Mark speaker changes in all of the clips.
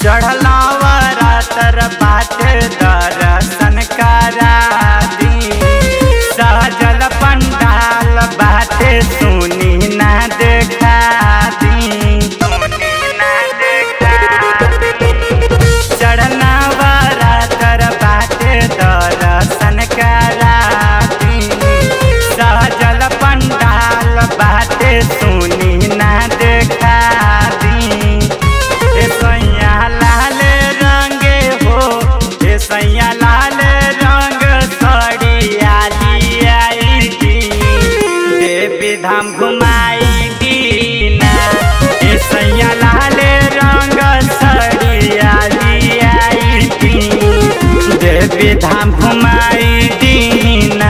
Speaker 1: चढ़लावरा तर बाटे दर्शन करा दी सजल पंडाल बाटे सुनी ना देखा दी सुनी ना देखा दी चढ़ना वाला तर बाटे दर्शन करा दी सजल पंडाल बाटे सुनी ना देखा दी ए सैया लाल रंगे हो ए सैया लाल रंग सड़िया लियाई दी देवी धाम घुमाई दीना ए सैया लाल रंग सड़िया लियाई दी देवी धाम घुमाई दीना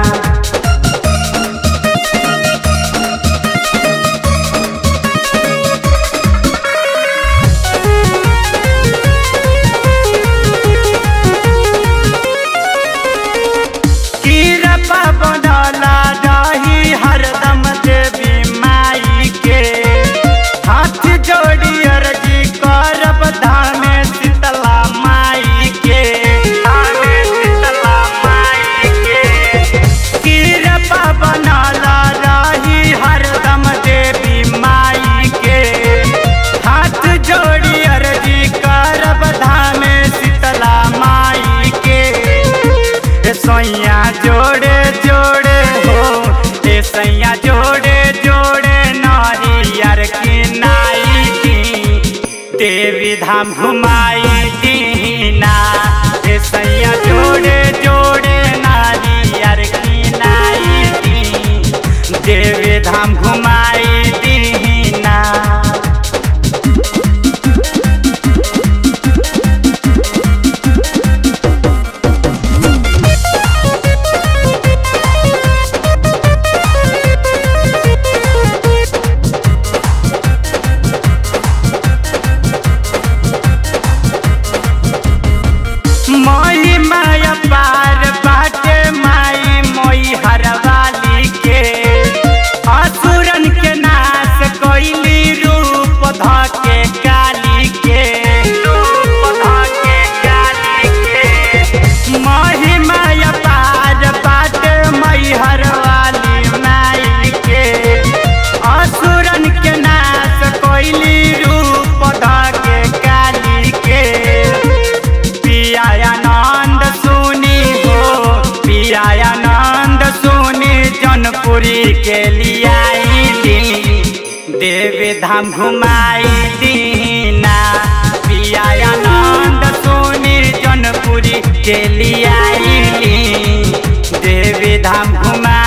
Speaker 1: कीरपा बनला रही हरदम देवी माई के हाथ जोड़ी अर्जी करब धामे शीतला माई के धामे शीतला माई के कीरपा बनला रही हरदम देवी माई के हाथ जोड़ी अर्जी करब धामे शीतला माई के ए सैया जोड़े जोड़े हो ए सैया जोड़े जोड़े नारियर की नाई की देवी धाम घुमाई दीना ए सैया जोड़े जोड़े नारियर की नाई की देवी धाम घुमाई दीना मोई माया पार बाटे माई मोई हरवाली के असुरन के नाश कोइली रूप धके काली के रूप धके काली के मोही माया पार बाटे मई हरवाली माई के असुरन के नाश कोइली रूप धके काली के पियानंद सुनी हो पियानंद सुनी जनपुरी के लियाई दी देवी धाम घुमाई दीना पियानंद सुनी जनपुरी के लियाई दी देवी धाम घुमाई